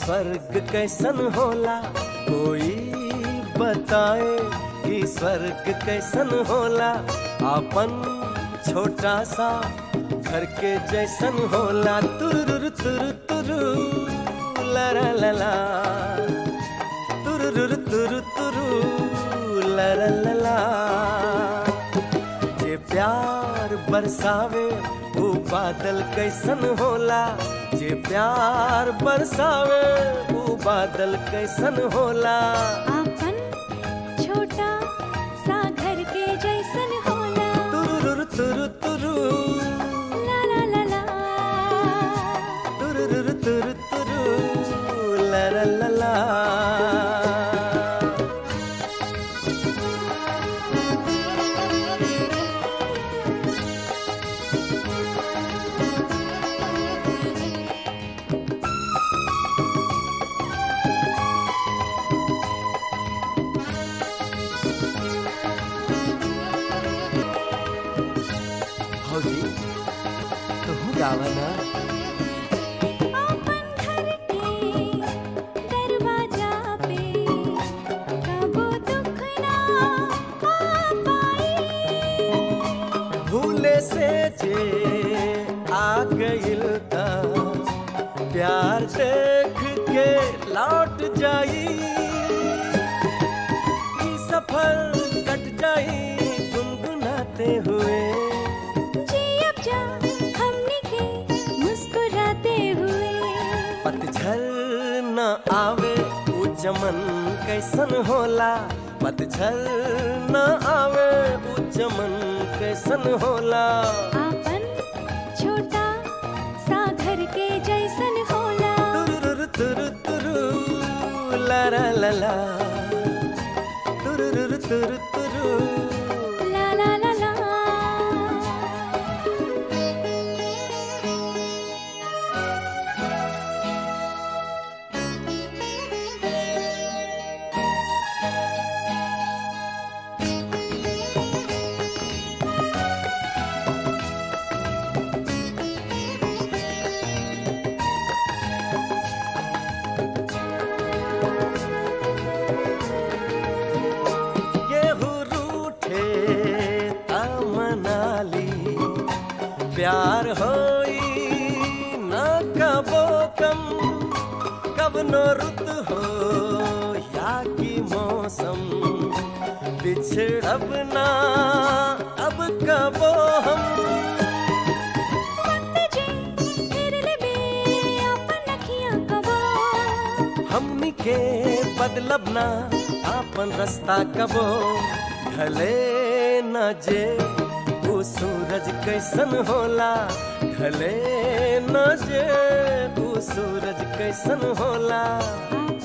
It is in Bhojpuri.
स्वर्ग कैसन होला कोई बताए कि स्वर्ग कैसन होला आपन छोटा सा घर के जैसन होला तुरुरु तुरु तुरु ला ला ला ला तुरुरु तुरु तुरु ला ला ला ला जे प्यार बरसावे वो बादल कैसन होला जे प्यार बरसावे वो बादल कैसन होला आपन छोटा सा घर के जैसन होला तुरुरु तुरु तुरु ला ला ला ला तुरुरु तुरु तुरु ला ला ला ला भौजी तुम गावा ना आपन घर के दरवाजा पे कबो दुख ना आ पाई भूले से जे आ गइल ता प्यार देख के लौट जाई ई सफर कट जाई गुनगुनाते हुए जी अब जा हमने के मुस्कुराते हुए पतझर न आवे ऊ चमन कैसन होला पतझर न आवे ऊ चमन कैसन होला आपन छोटा सा घर के जैसन होला तुरुरु तुरु तुरु ला ला ला ला तुरुरु तुरु तुरु ला ला ला ला गेहूं रूठे मनाली प्यार होई न कबो कम कब नो रुत हो या की मौसम बिछड़ब ना अब कबो हम वक्त जे फिर लेबे आपन अखियां कबो हमनी के बदलब ना आपन रास्ता कबो ढले न जे वो सूरज कैसन होला ढले न जे वो सूरज कैसन होला आपन